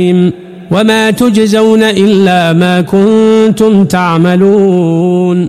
وما تجزون إلا ما كنتم تعملون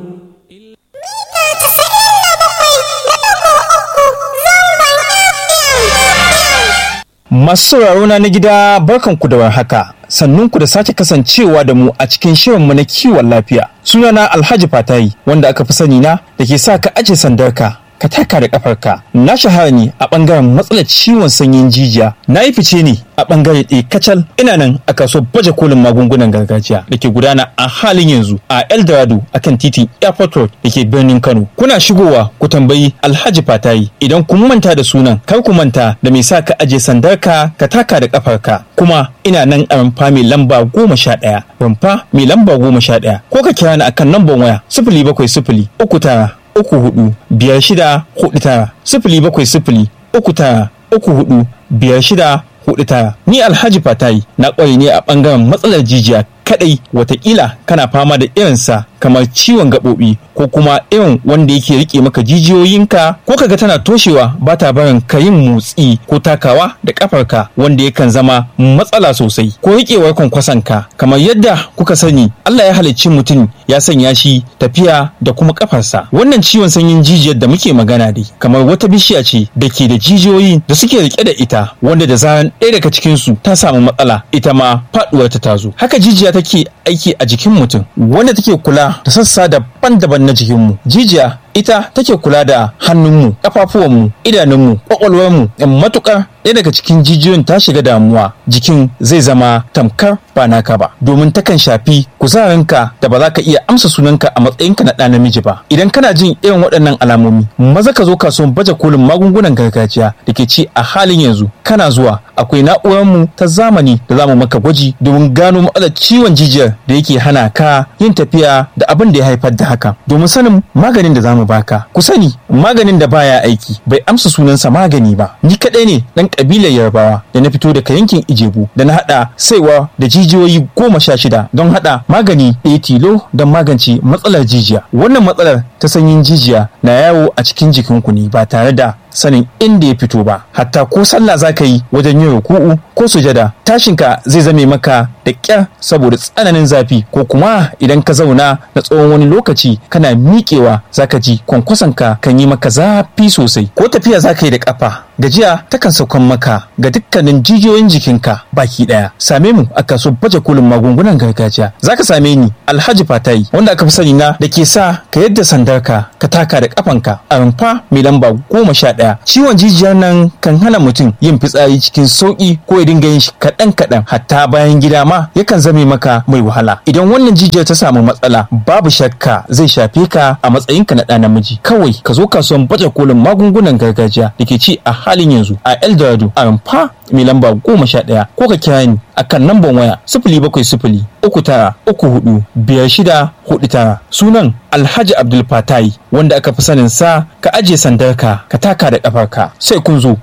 Masu sauraro na gida barkanku da warhaka. Sannunku da sake kasancewa da mu a cikin shirinmu na kiwon lafiya. Sunana Alhaji Fatayi wanda aka fi sani na da ke sa ka aje sandarka ka taka da kafarka. Na shahara ne a bangaren matsalar ciwon sanyin jijiya. Na yi fice ne a bangare ɗaya kacal ina nan a kasuwar baje kolin magungunan gargajiya da ke gudana a halin yanzu a Eldorado akan titin Airport Road da ke birnin Kano. Kuna shigowa ku tambayi Alhaji Fatayi idan kun manta da sunan kar ku manta da me sa ka aje sandarka ka taka da kafarka. Kuma ina nan a rumfa mai lamba goma sha ɗaya. Rumfa mai lamba goma sha ɗaya. Ko ka kira ni akan lambar waya sifili bakwai sifili uku tara uku hudu biyar shida hudu tara sifili bakwai sifili uku tara uku hudu biyar shida hudu tara ni alhaji fatayi na ƙware ne a ɓangaren matsalar jijiya kadai watakila kana fama da irinsa kamar ciwon gaɓoɓi ko kuma irin wanda yake rike maka jijiyoyinka ko kaga tana toshewa ba ta barin ka yin motsi ko takawa da kafarka wanda yakan zama matsala sosai ko rikewar kwankwasanka kamar yadda kuka sani Allah ya halicci mutum ya sanya shi tafiya da kuma kafarsa wannan ciwon sanyin jijiyar da muke magana dai kamar wata bishiya ce da ke da jijiyoyi da suke rike da ita wanda da zaran ɗaya daga cikinsu ta samu matsala ita ma faɗuwar ta tazo haka jijiya take aiki a jikin mutum wanda take kula da sassa daban-daban na jikinmu jijiya ita take kula da hannunmu ƙafafuwanmu idanunmu ƙwaƙwalwarmu matuƙar ɗaya daga cikin jijiyoyin ta shiga damuwa jikin zai zama tamkar ba naka ba domin takan shafi kuzarinka da ba za ka iya amsa sunanka a matsayinka na ɗa namiji ba idan kana jin irin waɗannan alamomi maza ka zo kasuwan baje kolin magungunan gargajiya da ke ci a halin yanzu kana zuwa akwai na'urarmu ta zamani da za mu maka gwaji domin gano matsalar ciwon jijiyar da yake hana ka yin tafiya da abin da ya haifar da haka domin sanin maganin da za mu baka ku sani maganin da baya aiki bai amsa sunansa magani ba ni kaɗai ne ɗan ƙabilar yarbawa da na fito daga yankin ijebu da na haɗa saiwa da jijiyoyi goma sha shida don haɗa magani ɗaya tilo don magance matsalar jijiya wannan matsalar ta sanyin jijiya na yawo a cikin jikinku ne ba tare da sanin inda ya fito ba hatta ko sallah za ka yi wajen yin ruku'u ko sujada tashinka zai zame maka da ƙyar saboda tsananin zafi ko kuma idan ka zauna na tsawon wani lokaci kana miƙewa za ka ji kwankwasonka kan yi maka zafi sosai ko tafiya za ka yi da ƙafa gajiya takan saukan maka ga dukkanin jijiyoyin jikinka baki ɗaya same mu a kaso baje kolin magungunan gargajiya za ka same ni alhaji fatayi wanda aka fi sani na da ke sa ka yadda sandarka ka taka da ƙafanka a rumfa mai lamba goma sha ɗaya ciwon jijiyar nan kan hana mutum yin fitsari cikin sauƙi ko ya dinga yin shi kaɗan kaɗan hatta bayan gida ma yakan zame maka mai wahala idan wannan jijiyar ta samu matsala babu shakka zai shafe ka a matsayinka na ɗa namiji kawai ka zo kasuwan baje kolin magungunan gargajiya da ke ci a halin yanzu a eldorado a rumfa mai lamba goma sha ɗaya ko ka kira ni a kan lambar waya sifili bakwai sifili uku tara uku hudu biyar shida hudu tara sunan alhaji abdul fatai wanda aka fi sanin sa ka ajiye sandarka ka taka da ƙafarka sai kun zo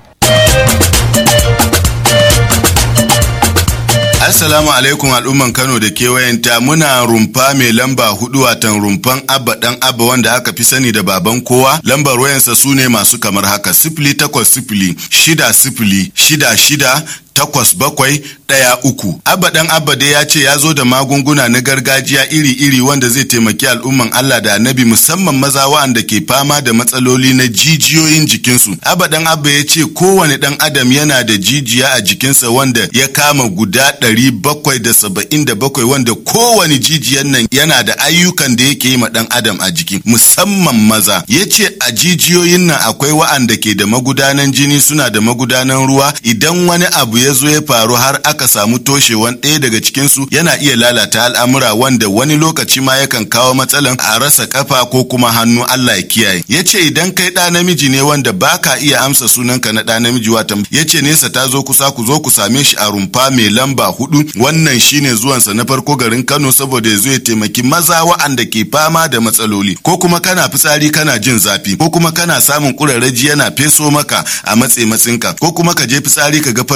Assalamu alaikum al'umman Kano da kewayenta muna rumfa mai lamba hudu watan rumfan abba dan abba wanda aka fi sani da baban kowa lambar wayansa su ne masu kamar haka sifili takwas sifili shida sifili shida shida takwas bakwai ɗaya uku. Abba ɗan Abba dai ya ce ya zo da magunguna na gargajiya iri-iri wanda zai taimaki al'umman Allah da annabi musamman maza wa'anda ke fama da matsaloli na jijiyoyin jikinsu. Abba ɗan Abba ya ce kowane ɗan adam yana da jijiya a jikinsa wanda ya kama guda ɗari bakwai da saba'in da bakwai wanda kowane jijiyan nan yana da ayyukan da yake yi ma ɗan adam a jiki musamman maza. Ya ce a jijiyoyin nan akwai wa'anda ke da magudanan jini suna da magudanan ruwa idan wani abu ya zo ya faru har aka samu toshewan ɗaya daga cikinsu yana iya lalata al'amura wanda wani lokaci ma yakan kawo matsalan a rasa kafa ko kuma hannu Allah ya kiyaye ya ce idan kai ɗa namiji ne wanda baka iya amsa sunanka na ɗa namiji wata ya ce nesa ta zo kusa ku zo ku same shi a rumfa mai lamba hudu wannan shine zuwansa na farko garin Kano saboda ya zo ya taimaki maza wa'anda ke fama da matsaloli ko kuma kana fitsari kana jin zafi ko kuma kana samun ƙurarraji yana feso maka a matse matsinka ko kuma ka je fitsari ka ga farin ruwa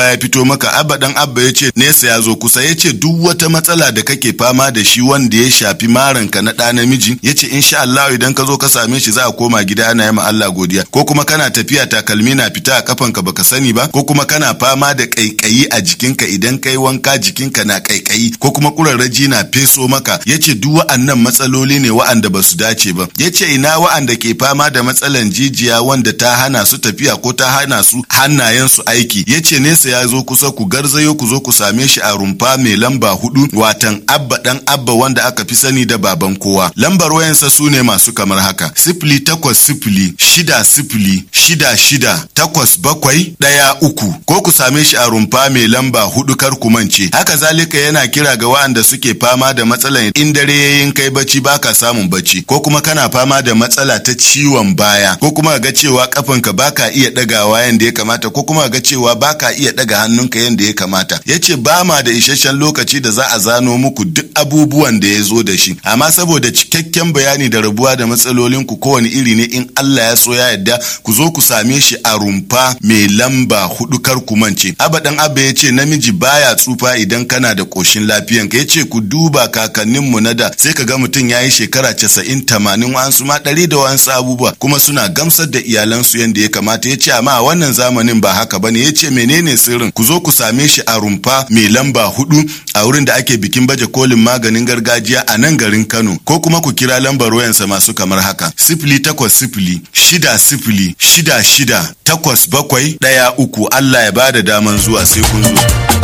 ya fito maka abba dan abba ya ce nesa ya zo kusa ya ce duk wata matsala da kake fama da shi wanda ya shafi maranka na ɗa namiji ya ce insha Allah idan ka zo ka same shi za a koma gida ana yi ma Allah godiya ko kuma kana tafiya takalmi na fita a kafanka baka sani ba ko kuma kana fama da kaikayi a jikinka idan kai wanka jikinka na kaikayi ko kuma kurarraji na feso maka ya ce duk wa'annan matsaloli ne wa'anda ba su dace ba ya ce ina wa'anda ke fama da matsalan jijiya wanda ta hana su tafiya ko ta hana su hannayen su aiki ya ce nesa ya zo kusa ku garzayo ku zo ku same shi a rumfa mai lamba hudu watan abba dan abba wanda aka fi sani da baban kowa lambar wayansa su ne masu kamar haka sifili takwas sifili shida sifili shida shida takwas bakwai ɗaya uku ko ku same shi a rumfa mai lamba hudu kar ku mance haka zalika yana kira ga wa'anda suke fama da matsalan in dare yayin kai bacci baka samun bacci ko kuma kana fama da matsala ta ciwon baya ko kuma ga cewa kafanka baka iya ɗagawa yanda ya kamata ko kuma ga cewa baka iya ɗaga hannunka yanda ya kamata yace ba ma da isasshen lokaci da za a zano muku duk abubuwan da ya zo da shi amma saboda cikakken bayani da rabuwa da matsalolin ku kowane iri ne in Allah ya so ya yarda ku zo ku same shi a rumfa mai lamba hudu kar ku mance abadan abba ya ce namiji baya tsufa idan kana da koshin lafiyanka ya ce ku duba kakanninmu na da sai ka ga mutum ya yi shekara casa'in tamanin wa'ansu ma ɗari da wa'ansu abubuwa kuma suna gamsar da iyalansu yadda ya kamata ya ce amma a wannan zamanin ba haka bane ya ce menene sirrin ku zo ku same shi a rumfa mai lamba hudu a wurin da ake bikin baje kolin maganin gargajiya a nan garin Kano ko kuma ku kira lambar wayansa masu kamar haka sifili takwas sifili shida sifili shida shida takwas bakwai ɗaya uku Allah ya bada daman zuwa sai kun zo.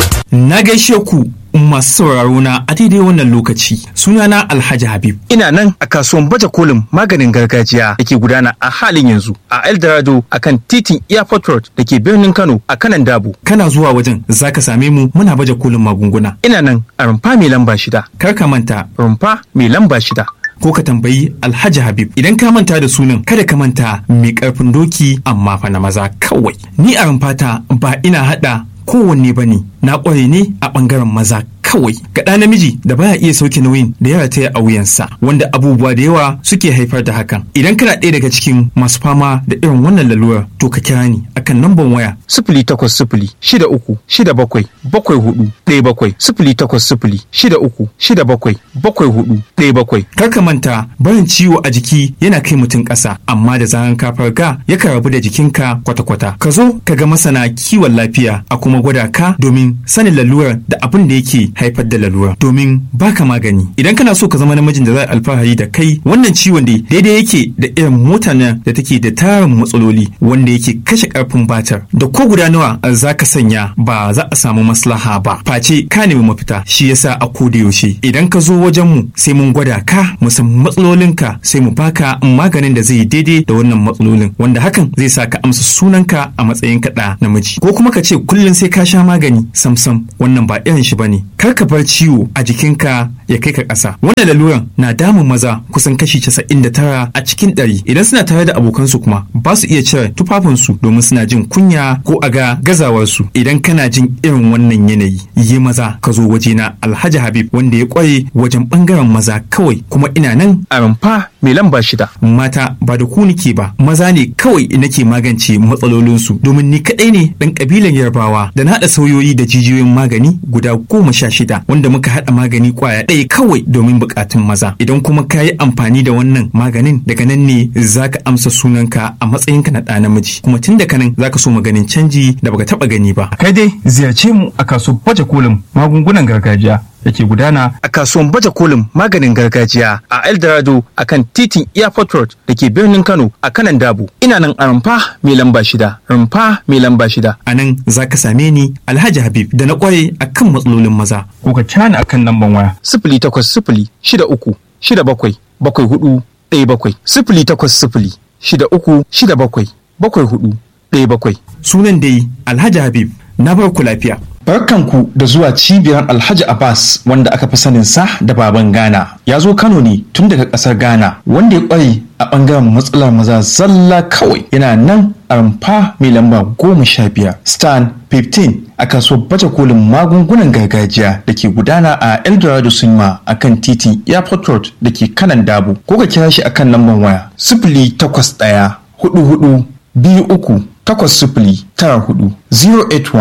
Na gaishe ku masu sauraro na a daidai wannan lokaci sunana Alhaji Habib. Ina nan a kasuwan baje kolin maganin gargajiya da ke gudana a halin yanzu a Eldorado a kan titin Airport Road da ke birnin Kano a kanan Dabo. Kana zuwa wajen zaka same mu muna baje kolin magunguna. Ina nan a rumfa mai lamba shida. Kar ka manta Rumfa mai lamba shida. ko ka tambayi Alhaji Habib idan ka manta da sunan kada ka manta mai karfin doki amma fa na maza kawai. Ni a rumfata ba ina hada kowanne bane na ƙware ne a ɓangaren maza kawai ga ɗa namiji da baya iya sauke nauyin da ya rataya a wuyansa wanda abubuwa da yawa suke haifar da hakan idan kana ɗaya daga cikin masu fama da irin wannan lalurar to ka kira ni akan namban waya Sifili takwas sifili shida uku shida bakwai bakwai hudu ɗaya bakwai sifili takwas sifili shida uku shida bakwai bakwai hudu ɗaya bakwai. kar ka manta barin ciwo a jiki yana kai mutum ƙasa amma da zaran ka farga yakan rabu da jikinka kwata-kwata ka zo ka ga masana kiwon lafiya a kuma gwada ka domin sanin lalurar da abin da yake haifar da lalura domin baka magani idan kana so ka zama namijin da za a alfahari da kai wannan ciwon dai daidai yake da irin mota nan da take da tarin matsaloli wanda yake kashe karfin batar da ko guda nawa za ka sanya ba za a samu maslaha ba face ka nemi mafita shi yasa a koda yaushe idan ka zo wajen mu sai mun gwada ka mu san matsalolinka sai mu baka maganin da zai yi daidai da wannan matsalolin wanda hakan zai sa ka amsa sunanka a matsayin kaɗa namiji ko kuma ka ce kullum sai ka sha magani samsam wannan ba irin shi bane kar ka bar ciwo a jikinka ya kai ka ƙasa wannan laluran na damun maza kusan kashi 99 a cikin ɗari idan suna tare da abokansu kuma ba su iya cire tufafinsu domin suna jin kunya ko a ga gazawarsu idan kana jin irin wannan yanayi yi maza ka zo wajena alhaji habib wanda ya kware wajen bangaren maza kawai kuma ina nan A rumfa mai lamba shida. mata ba da ku nike ba maza ne kawai nake magance matsalolinsu domin ni kadai ne dan kabilan yarbawa da na haɗa sauyoyi da jijiyoyin magani guda goma sha shida wanda muka haɗa magani kwaya ɗaya kawai domin buƙatun maza idan kuma ka yi amfani da wannan maganin daga nan ne za ka amsa sunanka a matsayinka na ɗa namiji kuma tun daga nan za ka so maganin canji da baka taɓa gani ba Kai dai ziyarce mu a kasuwar baje kolin magungunan gargajiya da ke gudana a kasuwan baje kolin maganin gargajiya a Eldorado a kan titin Airport Road da ke birnin Kano a kanan Dabo. Ina nan a rumfa mai lamba shida. Rumfa mai lamba shida. a nan za ka same ni alhaji habib da na kware a kan matsalolin maza Ko ka cana akan lamban waya. Sifili takwas sifili shida uku shida bakwai bakwai hudu ɗaya bakwai. Sifili takwas sifili shida uku shida bakwai bakwai hudu ɗaya bakwai. sunan dai alhaji habib na bar ku lafiya Barkanku da zuwa cibiyar Alhaji Abbas wanda aka fi sanin sa da baban Ghana. Ya zo Kano ne tun daga ƙasar Ghana wanda ya ƙware a ɓangaren matsalar maza zalla kawai yana nan a rumfa mai lamba goma sha biyar stan 15 a kasuwar baje kolin magungunan gargajiya da ke gudana a Eldorado Cinema a kan titin Airport Road da ke kanan Dabo. Ko ka kira shi a kan lambar waya sifili takwas ɗaya hudu hudu biyu uku takwas sifili tara hudu 081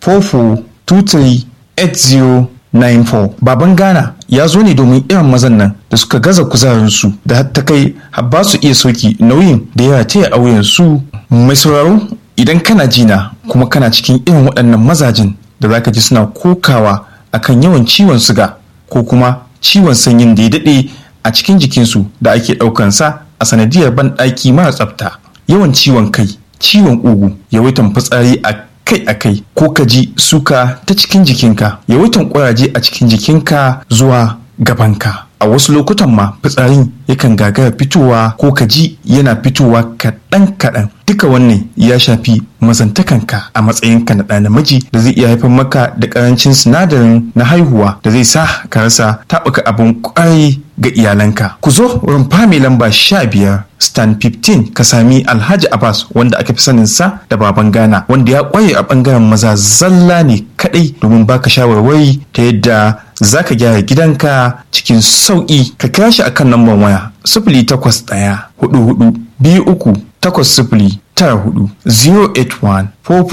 44238094 baban ghana ya zo ne domin irin mazan nan da suka gaza kuzarinsu da har ta kai har ba su iya sauki nauyin da ya taya auyen su mai sauraro idan kana jina kuma kana cikin irin waɗannan mazajin da zaka ji suna kokawa akan yawan ciwon suga ko kuma ciwon sanyin da ya daɗe a cikin jikinsu da ake ɗaukansa a sanadiyar banɗaki mara tsafta yawan ciwon kai ciwon ƙugu yawaitan fitsari a kai a kai ko ka ji suka ta cikin jikinka yawaitan ƙuraje a cikin jikinka zuwa gabanka a wasu lokutan ma fitsarin yakan gagara fitowa ko ka ji yana fitowa kaɗan kaɗan duka wannan ya shafi mazantakanka a matsayinka na ɗa namiji da zai iya haifar maka da ƙarancin sinadarin na haihuwa da zai sa ka rasa taɓuka abin ƙwarai ga iyalanka ku zo rumfa mai lamba sha biyar stan 15 ka sami alhaji abbas wanda aka fi sanin sa da baban ghana wanda ya ƙwaye a ɓangaren maza zalla ne kaɗai domin baka shawarwari ta yadda za ka gyara gidanka cikin sauƙi ka kira shi akan lambar waya sifili takwas ɗaya hudu hudu biyu uku takwas sifili tara hudu 081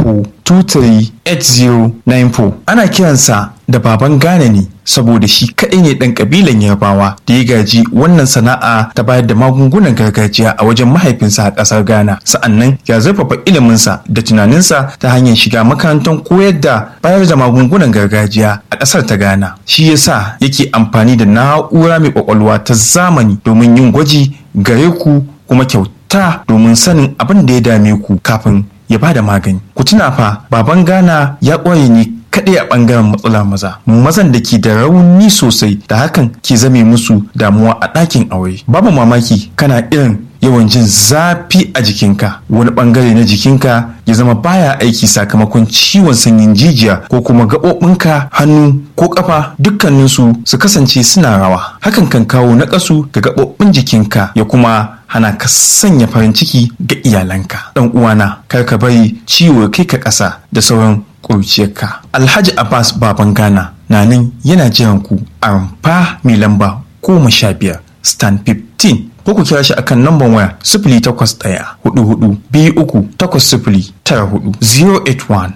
44238094 ana kiransa da baban Ghana ne saboda shi kaɗai ne ɗan ƙabilan Yarbawa da ya gaji wannan sana'a ta bayar da magungunan gargajiya a wajen mahaifinsa a ƙasar Ghana sa'annan ya zurfafa iliminsa da tunaninsa ta hanyar shiga makarantar koyar da bayar da magungunan gargajiya a ƙasar ta Ghana shi yasa yake amfani da na'ura mai ƙwaƙwalwa ta zamani domin yin gwaji gare ku kuma kyauta domin sanin abin da ya dame ku kafin ya ba da magani. Ku tuna fa baban Ghana ya ƙware ne kaɗai a ɓangaren matsala maza. Mazan da ke da rauni sosai da hakan ke zame musu damuwa a ɗakin aure. Babu mamaki kana irin yawan jin zafi a jikinka wani ɓangare na jikinka ya zama baya aiki sakamakon ciwon sanyin jijiya ko kuma gaɓoɓinka hannu ko ƙafa dukkaninsu su kasance suna rawa hakan kan kawo naƙasu ga gaɓoɓin jikinka ya kuma hana ka sanya farin ciki ga iyalanka dan uwana kar ka bari ciwo kai ka ƙasa da sauran ƙurciyarka alhaji abbas baban ghana na nan yana jiran ku a rumfa mai lamba goma sha biyar stan 15 ko ku kira shi akan namban waya sifili takwas ɗaya hudu hudu biyu uku takwas sifili tara hudu 081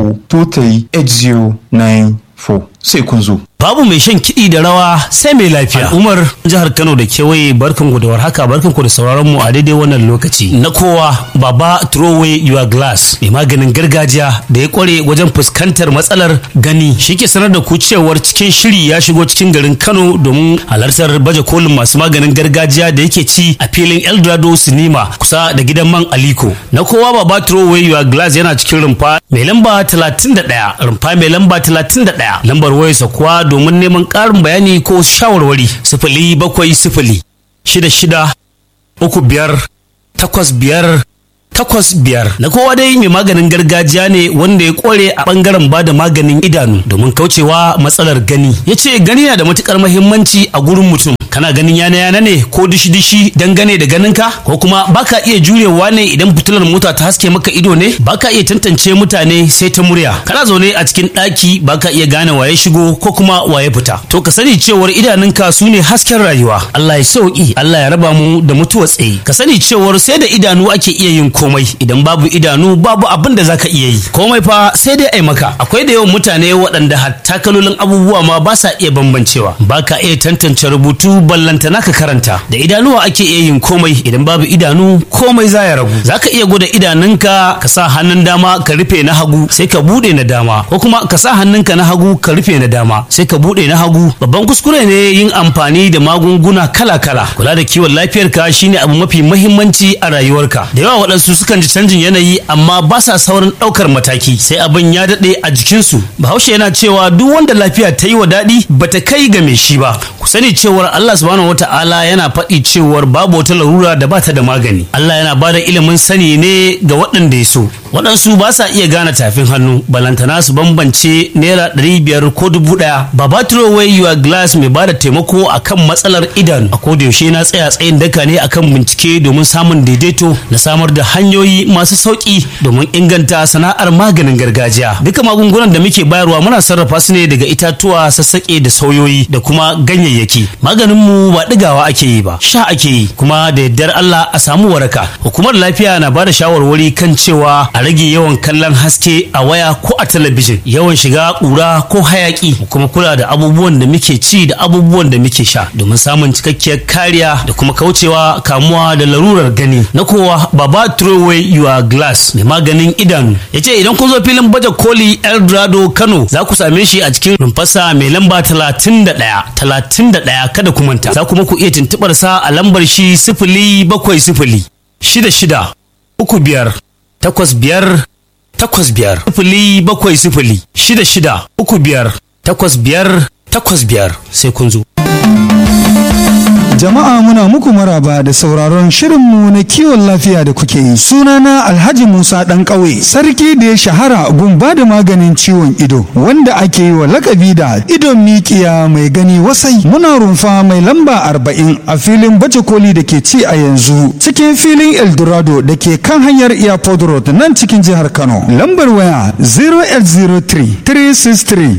44238094 sai kun zo. Babu mai shan kiɗi da rawa sai mai lafiya. Umar jihar Kano da kewaye barkan ku da warhaka barkan ku da sauraron mu a daidai wannan lokaci. Na kowa baba throw away your glass mai maganin gargajiya da ya kware wajen fuskantar matsalar gani shi ke sanar da ku cewar cikin shiri ya shigo cikin garin Kano domin halartar baje kolin masu maganin gargajiya da yake ci a filin Eldorado Cinema kusa da gidan man Aliko. Na kowa baba throw away your glass yana cikin rumfa mai lamba 31 rumfa mai lamba 31 lambar wayarsa kuwa domin neman ƙarin bayani ko shawarwari sifili bakwai sifili shida shida uku biyar takwas biyar takwas biyar na kowa dai mai maganin gargajiya ne wanda ya kware a bangaren ba da maganin idanu domin kaucewa matsalar gani ya ce gani na da matukar mahimmanci a gurin mutum kana ganin yana yana ne ko dishi dishi dangane da ganinka ko kuma baka iya jurewa ne idan fitilar mota ta haske maka ido ne baka iya tantance mutane sai ta murya kana zaune a cikin ɗaki baka iya gane waye shigo ko kuma waye fita to ka sani cewar idanunka su ne hasken rayuwa Allah ya sauki Allah ya raba mu da mutuwa tsaye ka sani cewar sai da idanu ake iya yin komai idan babu idanu babu abin da zaka iya yi komai fa sai dai ai maka akwai da yawan mutane waɗanda hatta kalolin abubuwa ma ba sa iya bambancewa baka iya tantance rubutu ballantana ka karanta da idanuwa ake iya yin komai idan babu idanu komai za ya ragu zaka iya gwada idanunka ka sa hannun dama ka rufe na hagu sai ka bude na dama ko kuma ka sa hannunka na hagu ka rufe na dama sai ka bude na hagu babban kuskure ne yin amfani da magunguna kala-kala kula da kiwon lafiyarka shine abu mafi muhimmanci a rayuwarka da yawa waɗansu sukan ji canjin yanayi amma ba sa saurin ɗaukar mataki sai abin ya daɗe a jikinsu bahaushe yana cewa duk wanda lafiya ta yi wa daɗi bata kai ga mai shi ba ku sani cewar Allah subhanahu wata'ala yana faɗi cewar babu wata larura da bata da magani Allah yana bada ilimin sani ne ga waɗanda ya so waɗansu ba sa iya gane tafin hannu balantana su bambance naira ɗari biyar ko dubu ɗaya baba away your glass mai bada taimako akan matsalar idanu a koda yaushe na tsaya tsayin daka ne akan bincike domin samun daidaito da samar da hanyoyi masu sauki domin inganta sana'ar maganin gargajiya duka magungunan da muke bayarwa muna sarrafa su ne daga itatuwa sassaƙe da sauyoyi da kuma ganyayyaki maganin mu ba ɗigawa ake yi ba sha ake yi kuma da yardar Allah a samu waraka hukumar lafiya na bada shawarwari kan cewa a rage yawan kallon haske a waya ko a talabijin yawan shiga ƙura ko hayaki kuma kula da abubuwan da muke ci da abubuwan da muke sha domin samun cikakkiyar kariya da kuma kaucewa kamuwa da larurar gani na kowa baba throw away your glass mai maganin idanu ya ce idan kun zo filin baje koli eldorado kano za ku same shi a cikin rumfarsa mai lamba talatin da ɗaya talatin da ɗaya kada ku manta za kuma ku iya tuntuɓar sa a lambar shi sifili bakwai sifili shida shida uku biyar takwas biyar takwas biyar sifili bakwai sifili shida shida uku biyar takwas biyar takwas biyar sai kun zo. Jama'a muna muku maraba da sauraron shirinmu na kiwon lafiya da kuke yi. Sunana Alhaji Musa ɗan ƙauye, sarki da ya shahara gun ba da maganin ciwon ido, wanda ake yi wa lakabi da idon mikiya mai gani wasai. Muna rumfa mai lamba arba'in a filin baje koli da ke ci a yanzu, cikin filin Eldorado da ke kan hanyar Airport Road nan cikin jihar Kano. Lambar waya 0803 363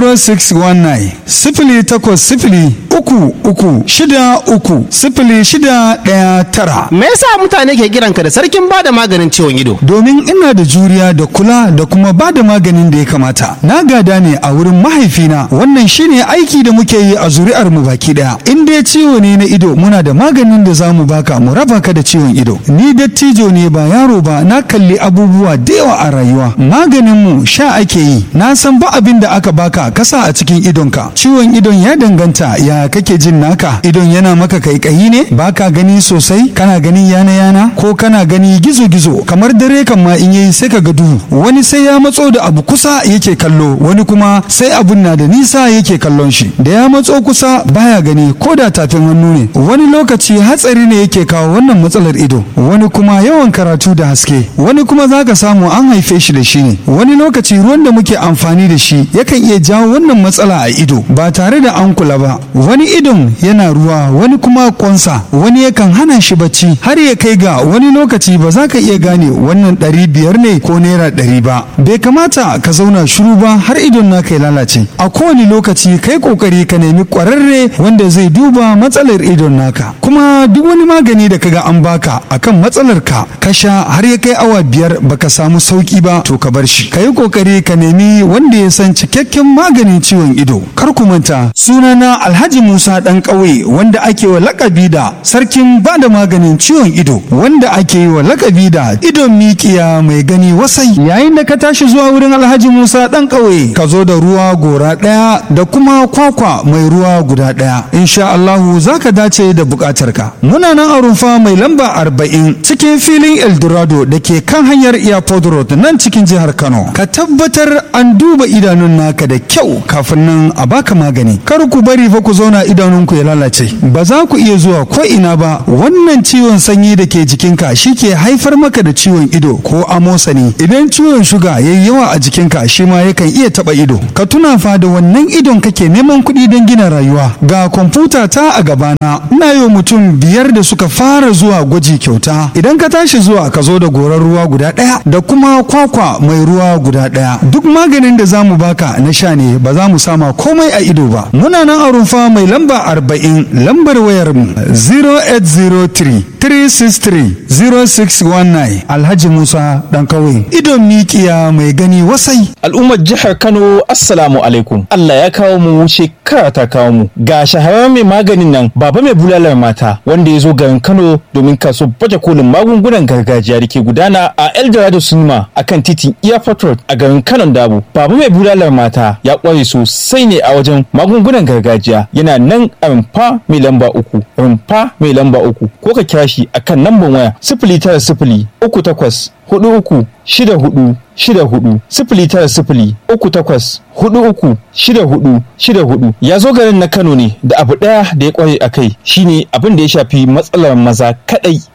0619 sifili takwas sifili uku uku shida uku sifili shida ɗaya tara. Me yasa mutane ke kiranka da sarkin bada maganin ciwon ido? Domin ina da juriya da kula da kuma ba da maganin da ya kamata. Na gada ne a wurin mahaifina wannan shine aiki da muke yi a zuri'ar mu baki daya. In dai ciwo ne na ido muna da maganin da zamu baka mu raba ka da ciwon ido. Ni dattijo ne ba yaro ba na kalli abubuwa da yawa a rayuwa. Maganin mu sha ake yi. Na san ba abin da aka baka kasa a cikin idonka. Ciwon idon ya danganta ya kake jin naka. Idon yana maka kaikayi ne baka gani sosai kana gani yana yana ko kana gani gizo gizo kamar dare kan ma in yayi sai ka ga duhu wani sai ya matso da abu kusa yake kallo wani kuma sai abun na da nisa yake kallon shi da ya matso kusa baya gani ko da tafin hannu ne wani lokaci hatsari ne yake kawo wannan matsalar ido wani kuma yawan karatu da haske wani kuma zaka samu an haife shi da shi ne wani lokaci ruwan da muke amfani da shi yakan iya jawo wannan matsala a ido ba tare da an kula ba wani idon yana ruwa wani kuma kwansa wani yakan hana shi bacci har ya kai ga wani lokaci ba za ka iya gane wannan ɗari biyar ne ko naira ɗari ba bai kamata ka zauna shiru ba har idon naka ya lalace a kowane lokaci kai kokari ka nemi ƙwararre wanda zai duba matsalar idon naka kuma duk wani magani da kaga an baka akan matsalar ka ka sha har ya kai awa biyar baka samu sauki ba to ka bar shi ka yi kokari ka nemi wanda ya san cikakken maganin ciwon ido kar ku manta sunana alhaji musa ɗan ƙauye wanda ake wa lakabi da sarkin ba da maganin ciwon ido wanda ake yi wa lakabi da idon mikiya mai gani wasai yayin da ka tashi zuwa wurin alhaji musa dan ƙauye ka zo da ruwa gora ɗaya da kuma kwakwa mai ruwa guda ɗaya insha allahu za ka dace da buƙatar ka muna nan a rumfa mai lamba arba'in cikin filin eldorado da ke kan hanyar airport road nan cikin jihar kano ka tabbatar an duba idanun naka da kyau kafin nan a baka magani kar ku bari fa ku zauna idanunku ya lalace ba za ku iya zuwa ko ina ba wannan ciwon sanyi da ke jikinka shi ke haifar maka da ciwon ido ko amosani idan ciwon shuga ya yi yawa a jikinka shi ma yakan iya taba ido ka tuna fa da wannan idon kake neman kuɗi don gina rayuwa ga kwamfuta ta a gabana ina yi mutum biyar da suka fara zuwa gwaji kyauta idan ka tashi zuwa ka zo da gorar ruwa guda ɗaya da kuma kwakwa mai ruwa guda ɗaya duk maganin da za mu baka na sha ne ba za mu sama komai a ido ba muna nan a rumfa mai lamba arba'in lambar wayar mu 0803 363 0619 Alhaji Musa dan kawai idon mikiya mai gani wasai Al'ummar jihar Kano Assalamu alaikum. Allah ya kawo mu shekara ta kawo mu. Ga shahararren mai maganin nan baba mai bulalar mata wanda ya zo garin Kano domin kaso baje kolin magungunan gargajiya da ke gudana a Eldorado Cinema akan titin Airport Road a garin Kano Dabo. Baba mai bulalar mata ya kware sosai ne a wajen magungunan gargajiya yana nan a rumfa mai lamba uku. Rumfa mai lamba uku ko ka kira shi akan lambar waya sifili tara sifili uku takwas hudu uku shida hudu shida hudu sifili tara sifili uku takwas hudu uku shida hudu shida hudu ya zo garin na kano ne da abu daya da ya kware a kai shine abin da ya shafi matsalar maza kadai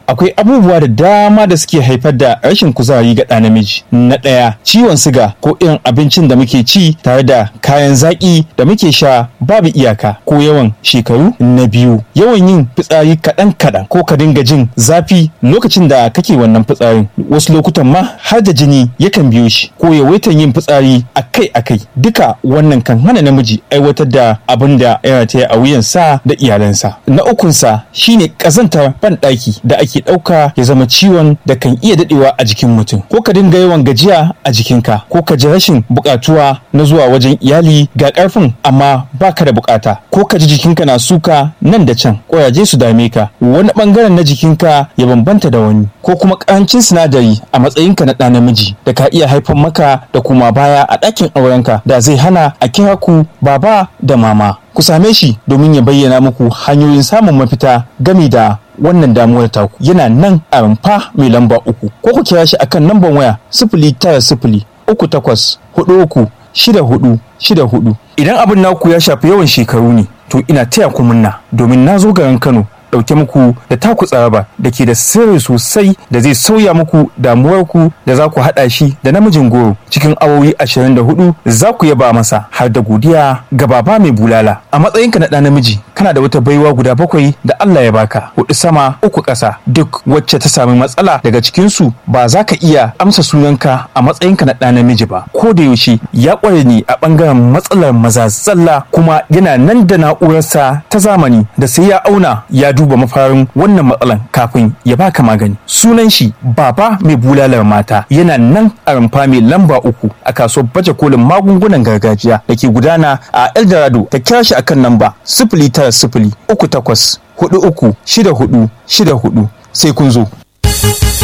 akwai abubuwa da dama da suke haifar da rashin kuzari ga ɗa namiji na ɗaya ciwon siga ko irin abincin da muke ci tare da kayan zaƙi da muke sha babu iyaka ko yawan shekaru na biyu yawan yin fitsari kaɗan kaɗan ko ka dinga jin zafi lokacin da kake wannan fitsarin wasu lokutan ma har da jini yakan biyo shi ko yawaitan yin fitsari akai akai duka wannan kan hana namiji aiwatar da abin da ya rataya a wuyansa da iyalansa na ukunsa shine ƙazantar banɗaki da ake ɗauka ya zama ciwon da kan iya daɗewa a jikin mutum ko ka dinga yawan gajiya a jikinka ko ka ji rashin buƙatuwa na zuwa wajen iyali ga ƙarfin amma baka da buƙata ko ka ji jikinka na suka nan da can ƙuraje su dame ka wani ɓangaren na jikinka ya bambanta da wani ko kuma ƙarancin sinadari a matsayinka na ɗa namiji da ka iya haifar maka da kuma baya a ɗakin aurenka da zai hana a kira ku baba da mama ku same shi domin ya bayyana muku hanyoyin samun mafita gami da wannan damuwar taku yana nan a rumfa mai lamba uku ko ku kira shi akan lambar waya sifili tara sifili uku takwas hudu uku shida hudu shida hudu idan abin naku ya shafi yawan shekaru ne to ina taya ku munna domin na zo garin kano ɗauke muku da taku tsaraba da ke da sirri sosai da zai sauya muku damuwarku da za ku haɗa shi da namijin goro cikin awowi 24 za ku yaba masa har da godiya ga baba mai bulala a matsayinka na ɗa namiji kana da wata baiwa guda bakwai da Allah ya baka hudu sama uku ƙasa duk wacce ta sami matsala daga cikinsu ba za ka iya amsa sunanka a matsayinka na ɗa namiji ba ko da yaushe ya ƙware ne a ɓangaren matsalar maza zalla kuma yana nan da na'urarsa ta zamani da sai ya auna ya duba mafarin wannan matsalan kafin ya baka magani sunan shi baba mai bulalar mata yana nan a rumfa mai lamba uku a kasuwar baje kolin magungunan gargajiya da ke gudana a eldorado ta kira shi akan namba sifili tara sifili uku takwas hudu uku shida hudu shida hudu sai kun zo.